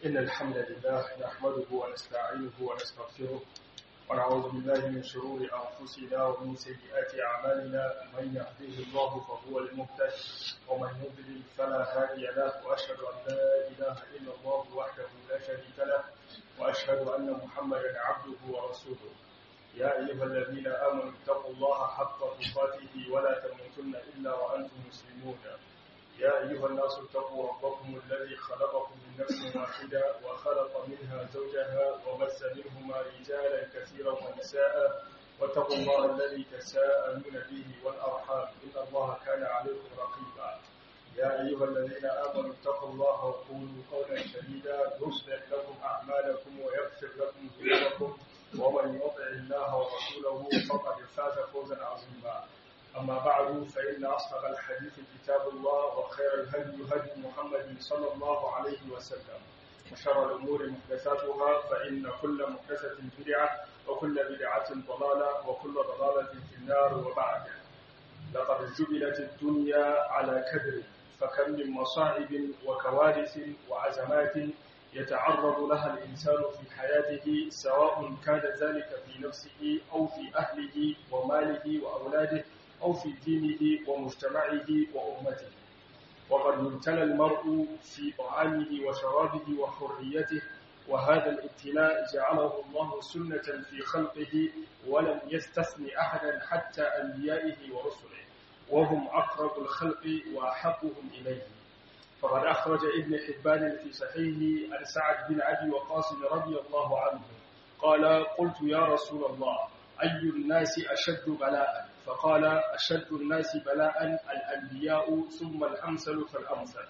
إن الحمد لله نحمده ونستعينه ونستغفره ونعوذ بالله من شرور أنفسنا ومن سيئات أعمالنا من يهديه الله فهو المهتد ومن يضلل فلا هادي له وأشهد أن لا إله إلا الله وحده لا شريك له وأشهد أن محمدا عبده ورسوله يا أيها الذين آمنوا اتقوا الله حق تقاته ولا تموتن إلا وأنتم مسلمون يا أيها الناس اتقوا ربكم الذي خلقكم من نفس واحدة وخلق منها زوجها وبث منهما رجالا كثيرا ونساء واتقوا الله الذي تساءلون به والأرحام إن الله كان عليكم رقيبا يا أيها الذين آمنوا اتقوا الله وقولوا قولا سديدا يصلح لكم أعمالكم ويغفر لكم ذنوبكم ومن يطع الله ورسوله فقد فاز فوزا عظيما أما بعد فإن أصدق الحديث كتاب الله وخير الهدي هدي محمد صلى الله عليه وسلم وشر الأمور محدثاتها فإن كل محدثة بدعة وكل بدعة ضلالة وكل ضلالة في النار وبعد لقد جبلت الدنيا على كدر فكم من مصاعب وكوارث وعزمات يتعرض لها الإنسان في حياته سواء كان ذلك في نفسه أو في أهله وماله وأولاده أو في دينه ومجتمعه وأمته وقد يبتلى المرء في طعامه وشرابه وحريته وهذا الابتلاء جعله الله سنة في خلقه ولم يستثن أحدا حتى أنبيائه ورسله وهم أقرب الخلق وأحبهم إليه فقد أخرج ابن حبان في صحيحه عن سعد بن أبي وقاص رضي الله عنه قال قلت يا رسول الله أي الناس أشد بلاء فقال أشد الناس بلاء الأنبياء ثم الأمثل فالأمثل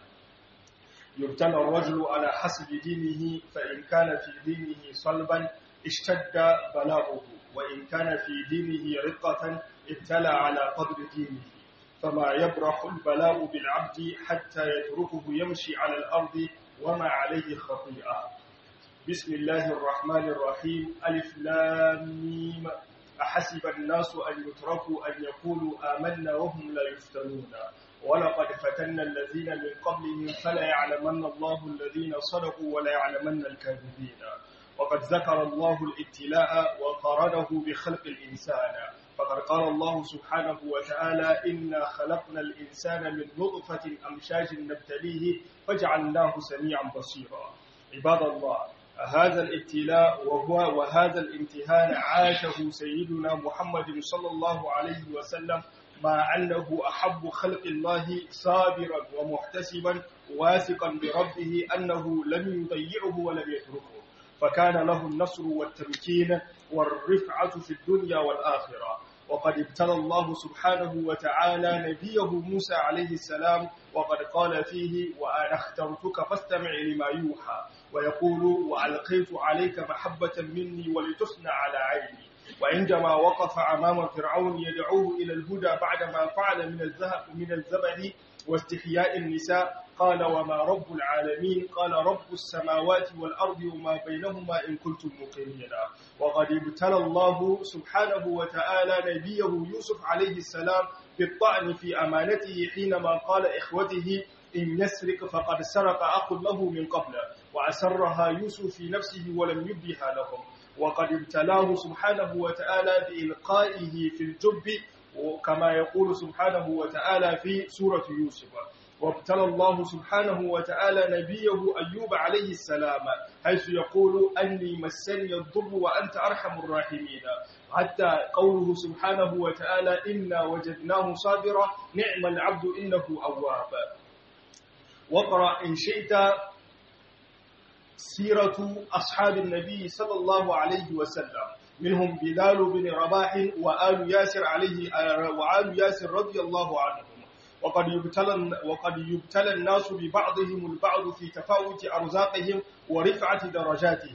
يبتلى الرجل على حسب دينه فإن كان في دينه صلبا اشتد بلاؤه وإن كان في دينه رقة ابتلى على قدر دينه فما يبرح البلاء بالعبد حتى يتركه يمشي على الأرض وما عليه خطيئة بسم الله الرحمن الرحيم ألف لام ميم أحسب الناس أن يتركوا أن يقولوا آمنا وهم لا يفتنون ولقد فتنا الذين من قبلهم فلا يعلمن الله الذين صدقوا ولا يعلمن الكاذبين وقد ذكر الله الابتلاء وقارنه بخلق الإنسان فقد قال الله سبحانه وتعالى إنا خلقنا الإنسان من نطفة أمشاج نبتليه فجعلناه سميعا بصيرا عباد الله هذا الابتلاء وهو وهذا الامتحان عاشه سيدنا محمد صلى الله عليه وسلم مع أنه أحب خلق الله صابرا ومحتسبا واثقا بربه أنه لم يضيعه ولم يتركه فكان له النصر والتمكين والرفعة في الدنيا والآخرة وقد ابتلى الله سبحانه وتعالى نبيه موسى عليه السلام وقد قال فيه وأنا اخترتك فاستمع لما يوحى ويقول وألقيت عليك محبة مني ولتصنع على عيني وعندما وقف أمام فرعون يدعوه إلى الهدى بعدما فعل من الذهب من الزبد واستحياء النساء قال وما رب العالمين قال رب السماوات والأرض وما بينهما إن كنتم موقنين وقد ابتلى الله سبحانه وتعالى نبيه يوسف عليه السلام بالطعن في أمانته حينما قال إخوته إن يسرق فقد سرق أخ له من قبل وأسرها يوسف في نفسه ولم يبدها لهم وقد ابتلاه سبحانه وتعالى بإلقائه في الجب كما يقول سبحانه وتعالى في سورة يوسف وابتلى الله سبحانه وتعالى نبيه أيوب عليه السلام حيث يقول أني مسني الضر وأنت أرحم الراحمين حتى قوله سبحانه وتعالى إنا وجدناه صابرا نعم العبد إنه أواب واقرأ إن شئت سيرة أصحاب النبي صلى الله عليه وسلم منهم بلال بن رباح وآل ياسر عليه وآل ياسر رضي الله عنهم وقد يبتلى وقد يبتلى الناس ببعضهم البعض في تفاوت أرزاقهم ورفعة درجاتهم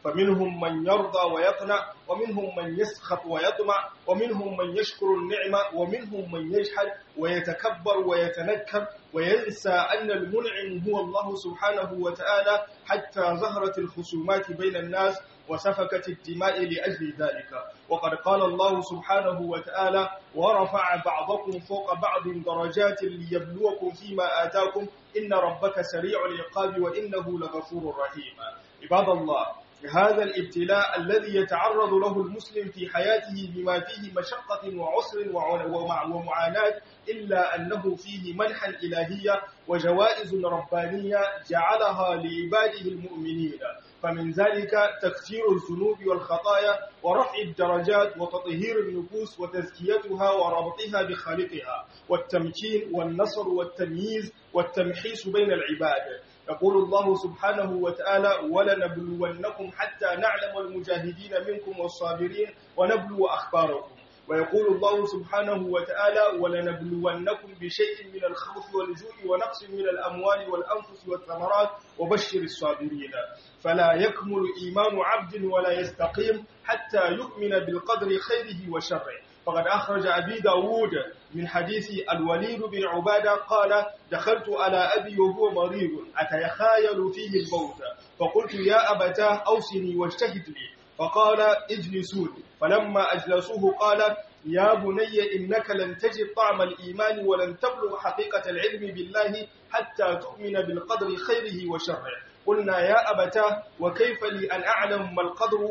فمنهم من يرضى ويقنع ومنهم من يسخط ويطمع ومنهم من يشكر النعمة ومنهم من يجحد ويتكبر ويتنكر وينسى أن المنعم هو الله سبحانه وتعالى حتى ظهرت الخصومات بين الناس وسفكت الدماء لأجل ذلك وقد قال الله سبحانه وتعالى ورفع بعضكم فوق بعض درجات ليبلوكم فيما آتاكم إن ربك سريع العقاب وإنه لغفور رحيم عباد الله هذا الابتلاء الذي يتعرض له المسلم في حياته بما فيه مشقة وعسر ومعاناة إلا أنه فيه منحا إلهية وجوائز ربانية جعلها لعباده المؤمنين فمن ذلك تكثير الذنوب والخطايا ورفع الدرجات وتطهير النفوس وتزكيتها وربطها بخالقها والتمكين والنصر والتمييز والتمحيص بين العباد يقول الله سبحانه وتعالى ولنبلونكم حتى نعلم المجاهدين منكم والصابرين ونبلو أخباركم ويقول الله سبحانه وتعالى ولنبلونكم بشيء من الخوف والجوع ونقص من الأموال والأنفس والثمرات وبشر الصابرين فلا يكمل إيمان عبد ولا يستقيم حتى يؤمن بالقدر خيره وشره فقد أخرج أبي داود من حديث الوليد بن عبادة قال دخلت على أبي وهو مريض أتيخايل فيه الموت فقلت يا أبتاه أوصني واجتهد لي فقال اجلسون فلما أجلسوه قال يا بني إنك لن تجد طعم الإيمان ولن تبلغ حقيقة العلم بالله حتى تؤمن بالقدر خيره وشره قلنا يا أبتاه وكيف لي أن أعلم ما القدر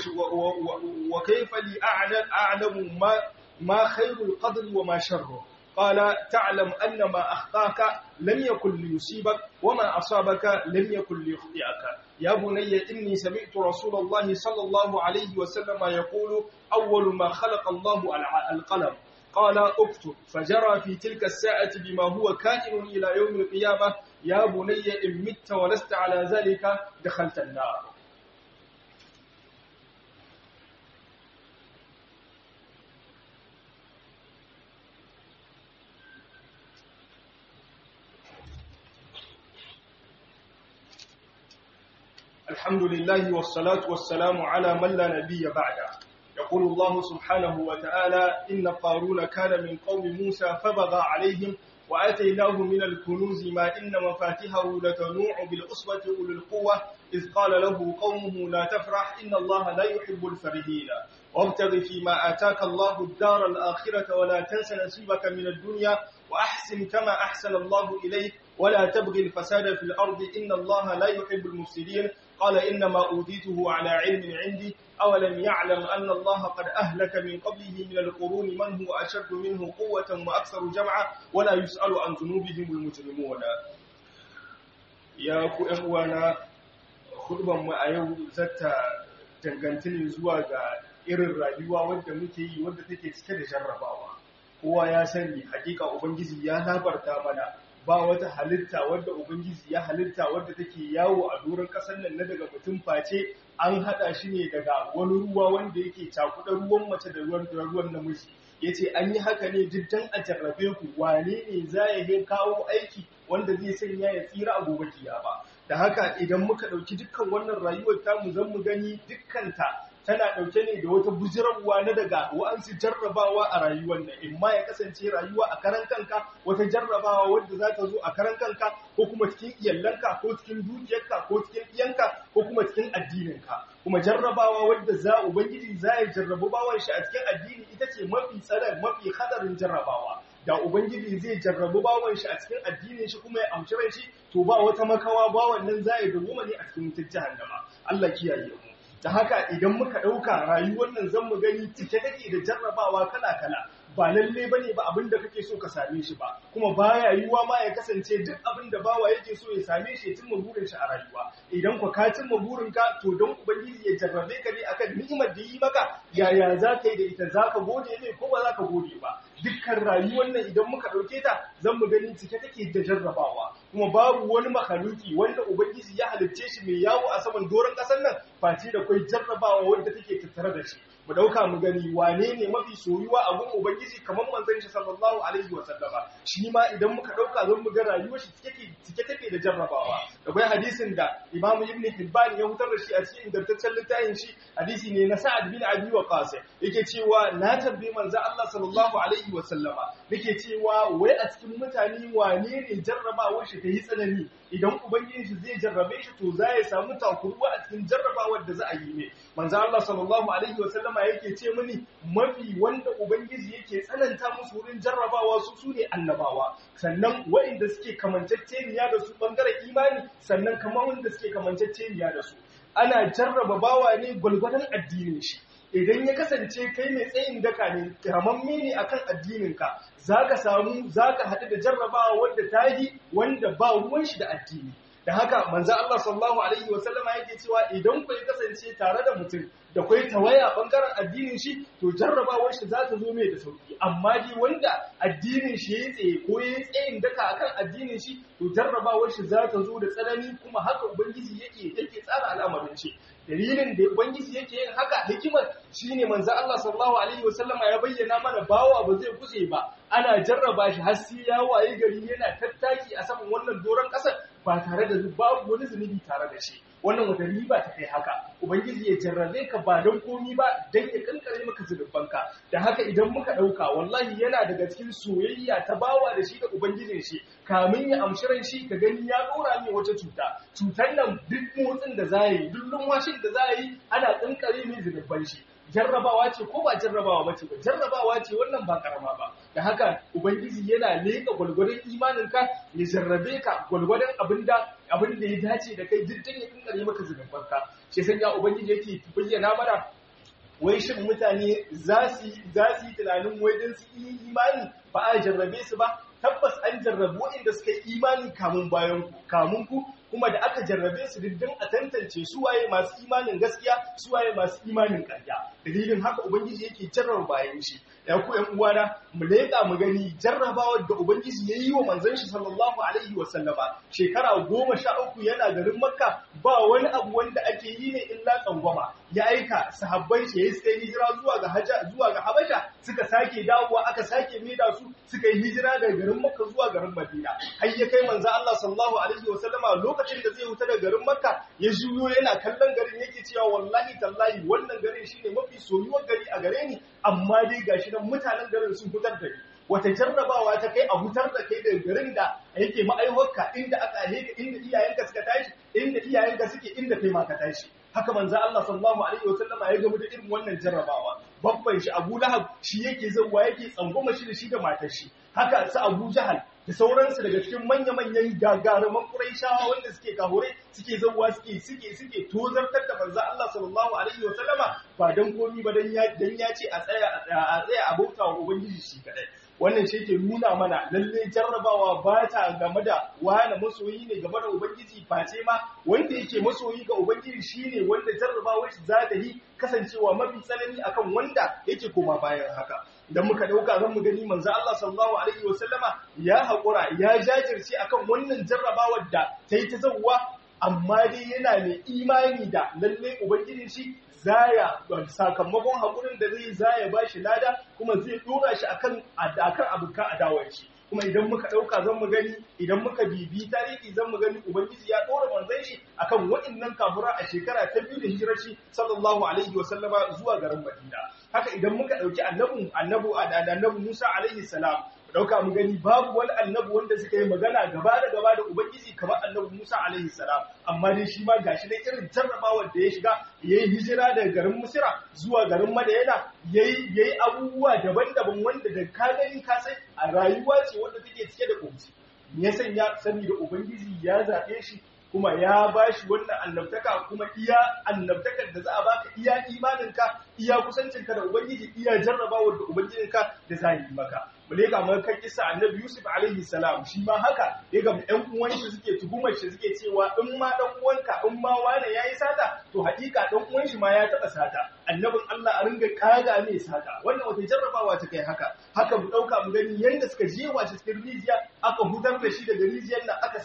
وكيف لي أعلم ما, ما خير القدر وما شره قال تعلم أن ما أخطاك لم يكن ليصيبك وما أصابك لم يكن ليخطئك يا بني إني سمعت رسول الله صلى الله عليه وسلم يقول أول ما خلق الله القلم قال اكتب فجرى في تلك الساعة بما هو كائن إلى يوم القيامة يا بني إن مت ولست على ذلك دخلت النار الحمد لله والصلاة والسلام على من لا نبي بعده يقول الله سبحانه وتعالى إن قارون كان من قوم موسى فبغى عليهم وآتيناه من الكنوز ما إن مفاتحه لتنوع بالعصبة أولي القوة إذ قال له قومه لا تفرح إن الله لا يحب الفرحين وابتغ فيما آتاك الله الدار الآخرة ولا تنس نصيبك من الدنيا وأحسن كما أحسن الله إليك ولا تبغي الفساد في الأرض إن الله لا يحب المفسدين قال إنما أوتيته على علم عندي أولم يعلم أن الله قد أهلك من قبله من القرون من هو أشد منه قوة وأكثر جمعا ولا يسأل عن ذنوبهم المجرمون يا كؤموانا خطبا ما أيو زتا dangantane zuwa ga irin rayuwa wadda muke yi wadda take cike da jarrabawa kowa ya sani hakika ubangiji ya labarta mana ba wata halitta wadda ubangiji ya halitta wadda take yawo a doron kasar nan na daga mutum face an hada shi ne daga wani ruwa wanda yake cakuɗa ruwan mace da ruwan da ruwan namiji yace an yi haka ne duk dan a jarrabe ku wane ne za ya kawo aiki wanda zai sanya ya tsira a gobe kiyama da haka idan muka ɗauki dukkan wannan rayuwar tamu zan mu gani dukkanta tana ɗauke ne da wata bujirarwa na daga wa'ansu jarrabawa a rayuwar nan in ma ya kasance rayuwa a karan kanka wata jarrabawa wadda za ta zo a karan kanka ko kuma cikin iyalanka ko cikin dukiyarka ko cikin iyanka ko kuma cikin addininka kuma jarrabawa wadda za ubangiji za ya jarrabu bawan shi a cikin addini ita ce mafi tsaron mafi hadarin jarrabawa da ubangiji zai jarrabu bawan shi a cikin addinin shi kuma ya amshi rai shi to ba wata makawa bawan nan za ya dawoma ne a cikin wutar jahannama Allah kiyaye mu da haka idan muka ɗauka rayuwar nan zan mu gani cike take da jarrabawa kala-kala ba lalle bane ba abin da kake so ka same shi ba kuma baya yiwuwa ma ya kasance duk abin da bawa yake so ya same shi ya cimma burin shi a rayuwa idan ku ka cimma burin ka to don ubangiji ya jarrabe ka ne akan ni'imar da yi maka yaya za ka yi da ita za ka gode ne ko ba za ka gode ba dukkan rayuwar nan idan muka ɗauke ta zan mu gani cike take da jarrabawa kuma babu wani makaluki wanda ubangiji ya halicce shi mai yawo a saman doron ƙasar nan face da kwai jarrabawa wanda take tattare da shi mu dauka mu gani wane ne mafi soyuwa a gun ubangiji kamar manzon shi sallallahu alaihi wasallama shi ma idan muka dauka zan mu ga rayuwar shi cike cike take da jarrabawa akwai hadisin da Imam Ibn Hibban ya hutar da shi a cikin ingantaccen littafin shi hadisi ne na Sa'ad bin Abi Waqqas yake cewa na tambayi manzo Allah sallallahu alaihi wasallama nake cewa wai a cikin mutane wane ne jarrabawar shi ta yi tsanani idan ubangiji shi zai jarrabe shi to za ya samu takuruwa a cikin jarrabawar da za a yi ne manzo Allah sallallahu alaihi wasallama yake ce mini mafi wanda ubangiji yake tsananta musu wurin jarrabawa su su ne annabawa sannan waɗanda suke kamanceceniya da su bangaren imani sannan kamar wanda suke kamanceceniya da su ana jarraba bawa ne gwalgwadon addinin shi idan ya kasance kai mai tsayin daka ne kamamme ne akan addininka za ka samu za ka haɗu da jarrabawa wadda ta yi wanda ba ruwan shi da addini da haka manzo Allah sallallahu alaihi wa sallama yake cewa idan ku kasance tare da mutum da kai tawaya bangaren addinin shi to jarrabawar shi za ta zo mai da sauki amma dai wanda addinin shi yayi tsaye ko yayi tsayin daka akan addinin shi to jarrabawar shi za ta zo da tsanani kuma haka ubangiji yake yake tsara al'amarin shi dalilin da ubangiji yake yin haka hikimar shine manzo Allah sallallahu alaihi wasallama ya bayyana mana bawa ba zai kuse ba ana jarraba shi har sai ya waye gari yana tattaki a saman wannan doron kasar ba tare da babu wani zunubi tare da shi wannan wata riba ta kai haka ubangiji ya jarrabe ka ba don komi ba dan ya kankare maka zunubanka da haka idan muka dauka wallahi yana daga cikin soyayya ta bawa da shi da ubangijin shi kamin ya amshi ran shi ka gani ya dora mai wata cuta cutar nan duk motsin da za yi duk lumwashin da za yi ana kankare mai zunuban shi jarrabawa ce ko ba jarrabawa ba ce ba jarrabawa ce wannan ba karama ba da haka ubangiji yana leƙa gwalgwadon imaninka ya jarrabe ka gwalgwadon abinda abin da ya dace da kai jiddin ya kankare maka zunubanka shi san ya ubangiji yake bayyana mana wai shin mutane za su yi tunanin wai don su yi imani ba a jarrabe su ba tabbas an jarrabu waɗanda suka yi imani kamun bayan ku kamun ku kuma da aka jarrabe su diddin a tantance su waye masu imanin gaskiya su waye masu imanin ƙarya dalilin haka ubangiji yake jarraba bayan shi ya ku ƴan uwana mu leƙa mu gani jarrabawar da ubangiji ya yi wa manzon shi sallallahu alaihi wa sallama shekara goma sha uku yana garin makka ba wani abu wanda ake yi ne illa tsangwama ya aika sahabbai shi ya suka yi hijira zuwa ga haja zuwa ga habasha suka sake dawowa aka sake maida su suka yi hijira daga garin makka zuwa garin madina har ya kai manzo Allah sallallahu alaihi wa sallama lokacin da zai huta daga garin makka ya juyo yana kallon garin yake cewa wallahi tallahi wannan garin shine mafi soyuwar gari a gare ni amma dai gashi nan mutanen garin sun hutar da ni wata jarrabawa ta kai a hutar da kai daga garin da yake ma'aiwarka inda aka ahe inda iyayenka suka tashi inda iyayenka suke inda kai ma ka tashi haka manzo Allah sallallahu alaihi wa sallama ya gamu da irin wannan jarrabawa babban shi Abu Lahab shi yake zawa yake tsangwama shi da shi da matar shi haka su Abu Jahal da sauransu daga cikin manya-manyan gagaruman Qurayshawa wanda suke kahure suke zawa suke suke suke tozartar da manzo Allah sallallahu alaihi wa sallama ba dan komi ba dan ya dan ya ce a tsaya a tsaya a bauta wa ubangiji shi kadai wannan shi ke nuna mana lalle jarrabawa ba ta game da wani masoyi ne game da ubangiji face ma wanda yake masoyi ga ubangiji shine wanda jarrabawar shi za ta yi kasancewa mafi tsanani akan wanda yake koma bayan haka idan muka dauka zan mu gani manzo Allah sallallahu alaihi wasallama ya haƙura ya jajirce akan wannan jarrabawar da ta yi ta zawwa amma dai yana mai imani da lalle ubangijin shi zaya sakamakon haƙurin da zai zaya ba shi lada kuma zai dora shi akan akan abuka adawar shi kuma idan muka ɗauka zan mu gani idan muka bibi tarihi zan mu gani ubangiji ya ɗora manzon shi akan waɗannan kafura a shekara ta biyu da hijirar shi sallallahu alaihi wa sallama zuwa garin Madina haka idan muka ɗauki annabi annabi annabi Musa alaihi salam dauka mu gani babu wani annabi wanda suka yi magana gaba da gaba da ubangiji kamar annabi Musa alaihi salam amma dai shi ma gashi dai irin jarrabawar da ya shiga yayi hijira daga garin Misra zuwa garin Madina yayi yayi abubuwa daban-daban wanda da ka gani ka sai a rayuwa ce wanda take cike da kunci me ya sanya saboda ubangiji ya zabe shi kuma ya bashi wannan annabtaka kuma iya annabtakar da za a baka iya imaninka iya kusancinka da ubangiji iya jarrabawar da ubangijinka da za yi maka bale ga mun kan kisa annabi Yusuf alaihi salam shi ma haka ya ga ɗan uwan shi suke tuhumar shi suke cewa in ma dan uwanka in ma wane yayi sata to hakika dan uwan shi ma ya taba sata annabin Allah a ringa kaga mai sata wannan wata jarrabawa ta kai haka haka mu dauka mu gani yanda suka jewa shi cikin rijiya aka hutar da shi daga rijiyar nan aka saida shi a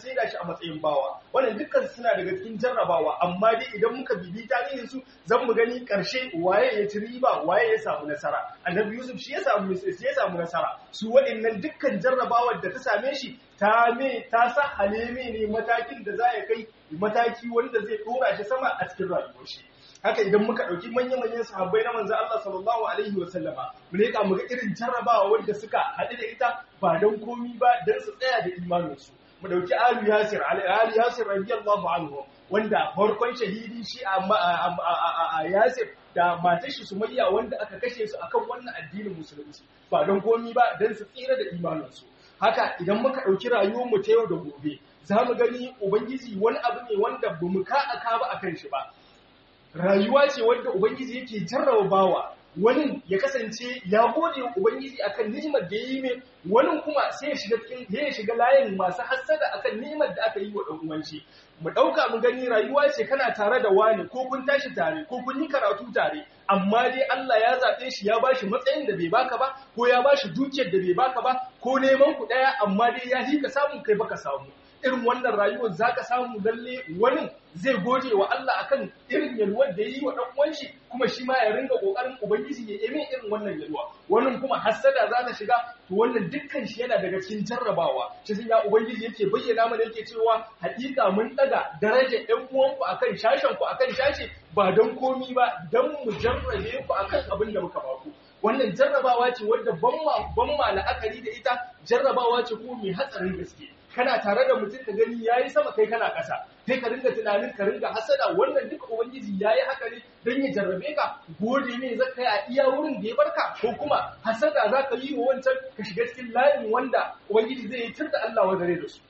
matsayin bawa wannan dukkan suna daga cikin jarrabawa amma dai idan muka bibi tarihin su zan mu gani karshe waye ya ci riba waye ya samu nasara annabi yusuf shi ya samu shi ya samu nasara su waɗannan dukkan jarrabawar da ta same shi ta me ta sa haleme ne matakin da za ya kai mataki wanda zai dora shi sama a cikin rayuwar shi haka idan muka ɗauki manya-manyan sahabbai na manzo Allah sallallahu alaihi wa sallama mu leƙa mu ga irin jarrabawa wanda suka haɗu da ita ba don komi ba don su tsaya da imaninsu mu ɗauki alu yasir alu yasir radiyallahu anhu wanda farkon shahidi shi a yasir da matar shi sumayya wanda aka kashe su akan wannan addinin musulunci ba don komi ba don su tsira da imaninsu haka idan muka ɗauki rayuwarmu ta yau da gobe za mu gani ubangiji wani abu ne wanda ba mu ka aka ba akan shi ba rayuwa ce wanda ubangiji yake jarraba bawa wani ya kasance ya gode wa ubangiji akan ni'imar da yi mai wani kuma sai ya shiga cikin ya shiga layin masu hassada akan ni'imar da aka yi wa dan uwan shi mu dauka mu gani rayuwa ce kana tare da wani ko kun tashi tare ko kun yi karatu tare amma dai Allah ya zabe shi ya bashi matsayin da bai baka ba ko ya bashi dukiyar da bai baka ba ko neman ku daya amma dai ya hika samu kai baka samu irin wannan rayuwar za ka samu lalle wani zai goje wa Allah akan irin yalwar da yi wa ɗan uwan shi kuma shi ma ya ringa ƙoƙarin ubangiji ya yi irin wannan yalwa wannan kuma hassada za ta shiga to wannan dukkan shi yana daga cikin jarrabawa shi sun ya ubangiji yake bayyana mana yake cewa haƙiƙa mun ɗaga darajar ɗan uwanku akan shashen ku akan shashe ba don komi ba don mu jarrabe ku akan abin da muka baku wannan jarrabawa ce wadda ban ma la'akari da ita jarrabawa ce ko mai hatsarin gaske kana tare da mutum ka gani yayi sama kai kana ƙasa sai ka ringa tunanin ka ringa hasada wannan duka ubangiji yayi haka ne don ya jarrabe ka gode ne zaka kai a iya wurin da ya barka ko kuma hasada zaka yi wa wancan ka shiga cikin layin wanda ubangiji zai yi turda Allah wa dare da su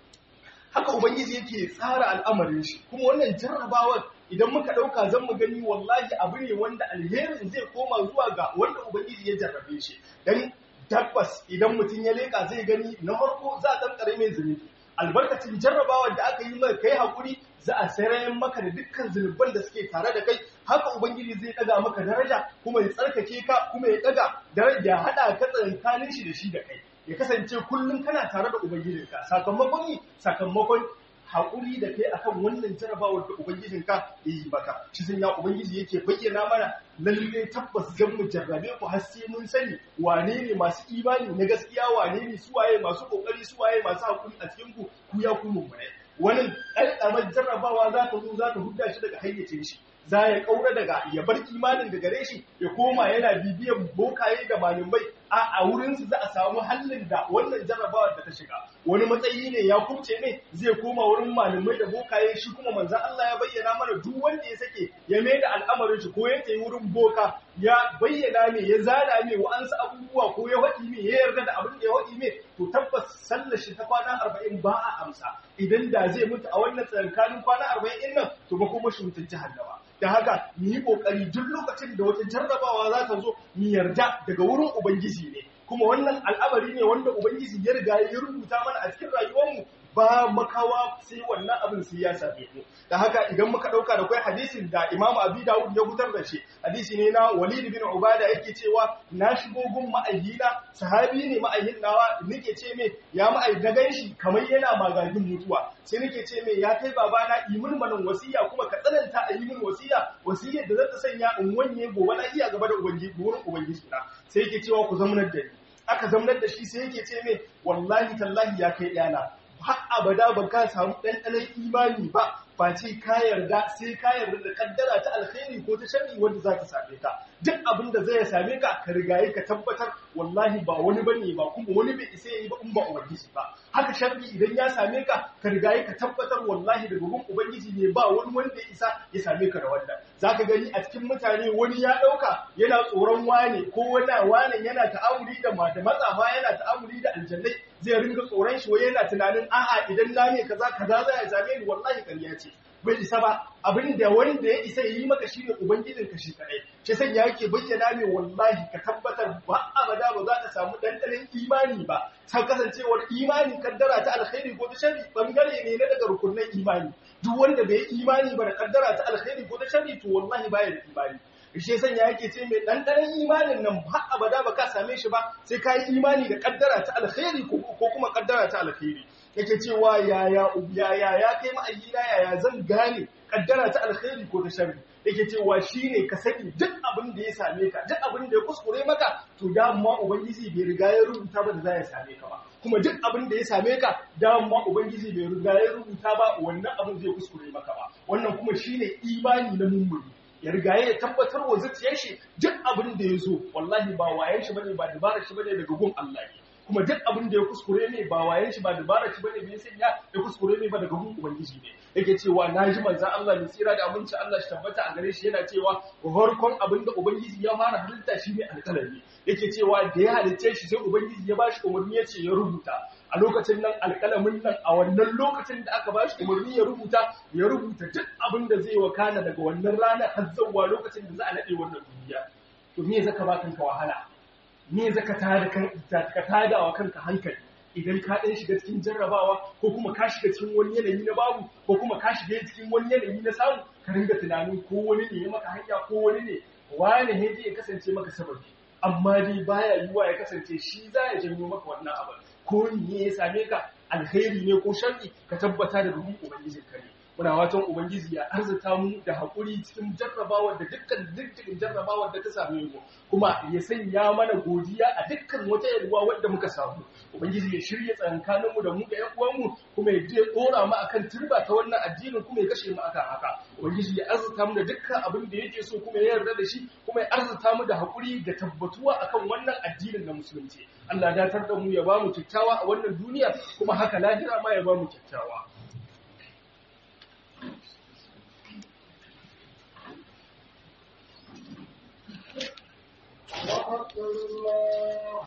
haka ubangiji yake tsara al'amarin shi kuma wannan jarrabawar idan muka ɗauka zan mu gani wallahi abu ne wanda alherin zai koma zuwa ga wanda ubangiji ya jarrabe shi dan tabbas idan mutum ya leka zai gani na farko za a kankare mai zunubi albarkacin jarrabawar da aka yi mai kai hakuri za a sarayen maka da dukkan zunuban da suke tare da kai haka ubangiji zai daga maka daraja kuma ya tsarkake ka kuma ya daga daraja ya hada ka tsakanin shi da shi da kai ya kasance kullum kana tare da ubangijinka sakamakon yi sakamakon haƙuri da kai akan wannan jarabawar da ubangijinka ya yi maka shi sun ya ubangiji yake bayyana mana lalle tabbas zan mu jarrabe ku har sai mun sani wane ne masu imani na gaskiya wane ne suwaye masu kokari suwaye masu haƙuri a cikin ku ku ya ku mummune wannan ɗan jarrabawa za ta zo za ta hudda shi daga hayyacin shi za ya kaura daga ya bar imanin da gare shi ya koma yana bibiyan bokaye da malamai a a wurinsu za a samu hallin da wannan jarrabawar da ta shiga wani matsayi ne ya kubce ne zai koma wurin malamai da bokaye shi kuma manzan Allah ya bayyana mana duk wanda ya sake ya mai da al'amarin shi ko ya tayi wurin boka ya bayyana ne ya zana ne wa ansa abubuwa ko ya waɗi ne ya yarda da abin da ya waɗi ne to tabbas sallar shi ta kwana arba'in ba a amsa idan da zai mutu a wannan tsakanin kwana arba'in ɗin nan to ba kuma shi mutunci hannaba da haka mu yi kokari duk lokacin da wata jarrabawa za ta zo mu yarda daga wurin ubangiji ne kuma wannan al'amari ne wanda ubangiji ya riga ya rubuta mana a cikin rayuwarmu ba makawa sai wannan abin sai ya same mu da haka idan muka dauka da kai hadisin da Imam Abi Dawud ya hutar da shi hadisi ne na Walid bin Ubada yake cewa na shigo gun ma'ayyina sahabi ne ma'ayyin nawa nake ce me ya ma'ayyin da ganshi kamar yana magagin mutuwa sai nake ce me ya kai babana imin manan wasiya kuma ka tsananta a yi min wasiya wasiyar da zata sanya in wanye gobe na iya gaba da ubangiji wurin ubangiji na sai yake cewa ku zamanar da ni aka zamanar da shi sai yake ce me wallahi tallahi ya kai ɗana har abada ba ka samu ɗanɗanon imani ba face ka yarda sai ka yarda da kaddara ta alkhairi ko ta sharri wanda za ta same ka duk abin da zai same ka ka rigaye ka tabbatar wallahi ba wani bane ba kuma wani bai isa yi ba in ba ubangiji ba haka sharri idan ya same ka ka rigaye ka tabbatar wallahi da gugun ubangiji ne ba wani wanda ya isa ya same ka da wannan zaka gani a cikin mutane wani ya dauka yana tsoron wane ko wani wane yana ta'amuli da matsafa yana ta'amuli da aljannai zai ringa tsoron shi wai yana tunanin a'a idan na ne kaza kaza za ya same ni wallahi ƙarya ce bai isa ba abin da wanda ya isa yi maka shi ne ubangijin ka shi kadai shi san ya yake bayyana ne wallahi ka tabbatar ba abada ba za ka samu dandanin imani ba ta kasancewar imani kaddara ta alkhairi ko ta sharri bangare ne na daga rukunin imani duk wanda bai imani ba da kaddara ta alkhairi ko ta sharri to wallahi baya da imani shi san ya yake ce mai ɗanɗanon imanin nan ba abada ba ka same shi ba sai ka yi imani da kaddara ta alkhairi ko kuma kaddara ta alkhairi yake cewa yaya yaya ya kai ma'ayyina yaya zan gane kaddara ta alkhairi ko ta sharri yake cewa shine ka sani duk abin da ya same ka duk abin da ya kuskure maka to dama ubangiji bai riga ya rubuta ba da za ya same ka ba kuma duk abin da ya same ka dama ubangiji bai riga ya rubuta ba wannan abin zai kuskure maka ba wannan kuma shine imani na mummuni ya riga ya tabbatar wa zuciyar shi duk abin da ya zo wallahi ba wayan shi bane ba dabarar shi bane daga gun Allah ne kuma duk abin da ya kuskure ne ba wayan shi ba dabarar shi bane bai sanya ya kuskure ne ba daga gun ubangiji ne yake cewa naji manzon Allah mai tsira da aminci Allah shi tabbata a gare shi yana cewa farkon abin da ubangiji ya fara halitta shine alƙalami yake cewa da ya halicce shi sai ubangiji ya bashi umarni ya ce ya rubuta a lokacin nan alƙalamin nan a wannan lokacin da aka bashi umarni ya rubuta ya rubuta duk abin da zai wakana daga wannan rana har zuwa lokacin da za a nade wannan duniya to me zaka ba kanka wahala me zaka tada kan ka tada wa kanka hankali idan ka ɗan shiga cikin jarrabawa ko kuma ka shiga cikin wani yanayi na babu ko kuma ka shiga cikin wani yanayi na samu ka ringa tunanin ko wani ne ya maka hanya ko wani ne wani ne zai kasance maka sababi amma dai baya yiwuwa ya kasance shi za ya janyo maka wannan abin ko ne ya same ka alheri ne ko sharri ka tabbata da rubun ubangijin ka ne muna watan ubangiji ya arzuta mu da haƙuri cikin jarrabawar da dukkan dukkan jarrabawar da ta same mu kuma ya sanya mana godiya a dukkan wata yalwa wadda muka samu ubangiji ya shirya tsakankanin mu da mu da ƴan uwan mu kuma ya je dora mu akan turba ta wannan addinin kuma ya kashe mu akan haka ubangiji ya arzuta mu da dukkan abin da yake so kuma ya yarda da shi kuma ya arzuta mu da haƙuri da tabbatuwa akan wannan addinin na musulunci Allah ya datar da mu ya ba mu kyakkyawa a wannan duniya kuma haka lahira ma ya ba mu kyakkyawa الله أكبر الله